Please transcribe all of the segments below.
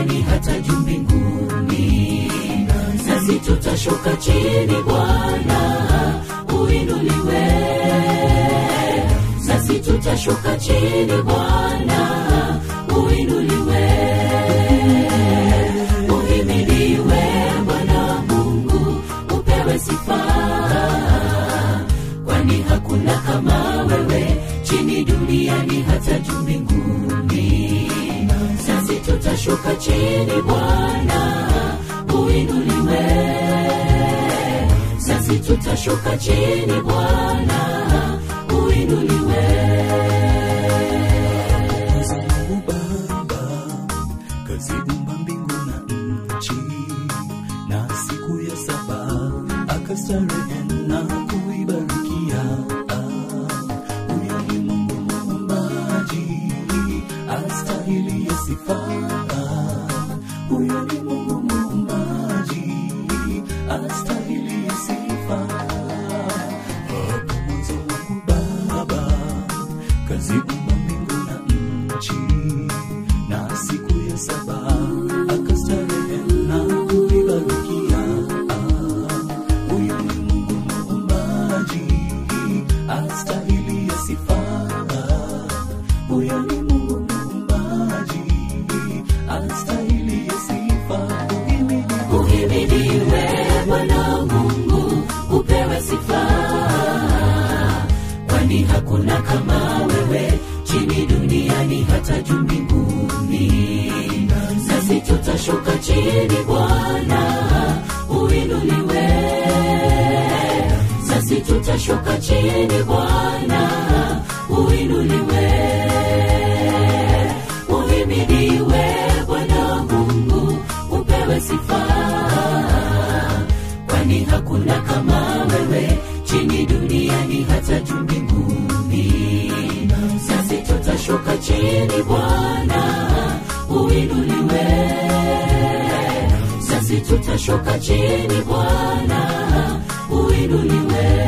duniani hata juu mbinguni nasi tutashuka chini bwana uinuliwe nasi tutashuka chini bwana uinuliwe uhimidiwe bwana mungu upewe sifa kwani hakuna kama wewe chini duniani hata juu mbinguni sasi tutashuka chini bwana uinuliwe sasi tutashuka chini bwana uinuliwe Kazi Mungu Baba kaziumba mbingu na nchi, na siku ya saba akastarehe na kuibarikia. Ah, Huyo ni Mungu muumbaji, astahili ya sifa. Ah, Huyo ni Mungu muumbaji, astahili ya sifa. Hapo mwanzo Mungu Baba kaziumba mbingu na nchi, na siku ya saba akastarehe na kuibarikia. Ah, Huyo ni Mungu muumbaji, astahili ya sifa. Huyo ni Mungu muumbaji, astahili ya sifa. Uhimidiwe uhimidiwe bwana mungu upewe sifa kwani hakuna kama wewe chini duniani hata juu mbinguni sasi tutashuka chini bwana uinuliwe sasi tutashuka chini bwana uinuliwe uhimidiwe bwana mungu upewe sifa kwani hakuna kama wewe chini duniani hata juu mbinguni sasi tutashuka chini bwana uinuliwe sasi tutashuka chini bwana uinuliwe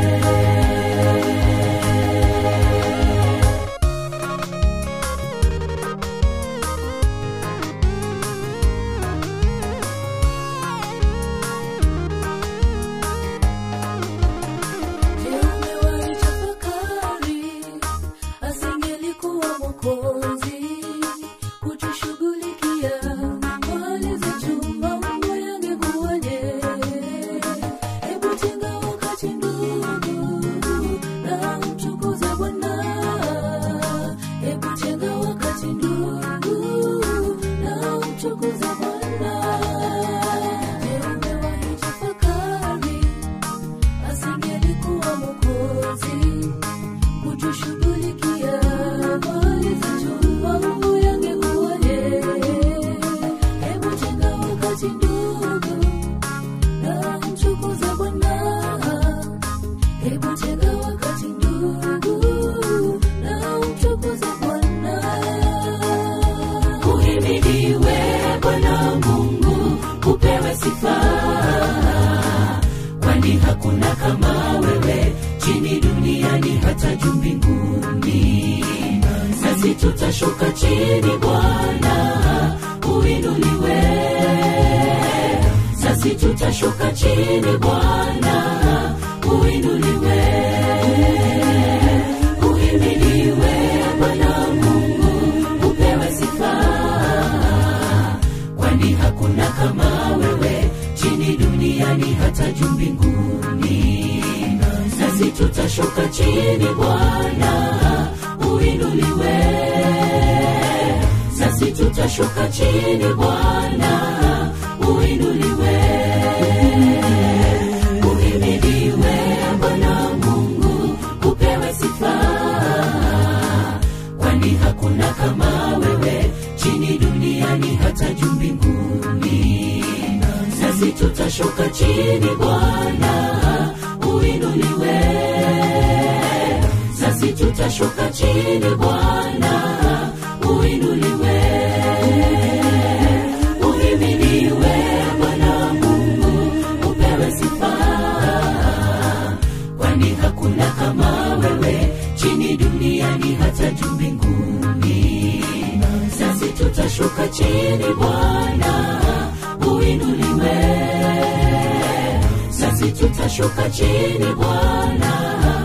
Je, umewahi tafakari asingelikuwa Mwokozi kutushughulikia mali zetu, mambo yangekuwaje? Hebu tenga wakati ndugu na mtukuze Bwana. Hebu tenga wakati ndugu na mtukuze Bwana. Je, umewahi tafakari asingelikuwa Mwokozi kutushughulikia mali zetu, mambo yangekuwaje? Hebu tenga wakati ndugu na mtukuze Bwana. Hebu tenga wakati ndugu na mtukuze Bwana. uhimidiwe bwana mungu upewe sifa kwani hakuna kama wewe chini duniani hata juu mbinguni sasi tutashuka chini bwana uinuliwe sasi tutashuka chini bwana uinuliwe uhimidiwe bwana mungu upewe sifa kwani hakuna kama wewe chini duniani hata juu mbinguni sasi tutashuka chini bwana uinuliwe sasi tutashuka chini bwana uinuliwe uhimidiwe bwana mungu upewe sifa kwani hakuna kama wewe chini duniani hata juu mbinguni sasi tutashuka chini bwana uinuliwe sasi tutashuka chini bwana uinuliwe uhimidiwe bwana mungu upewe sifa kwani hakuna kama wewe chini duniani hata juu mbinguni sasi tutashuka tutashuka chini bwana uinuliwe sasi tutashuka chini bwana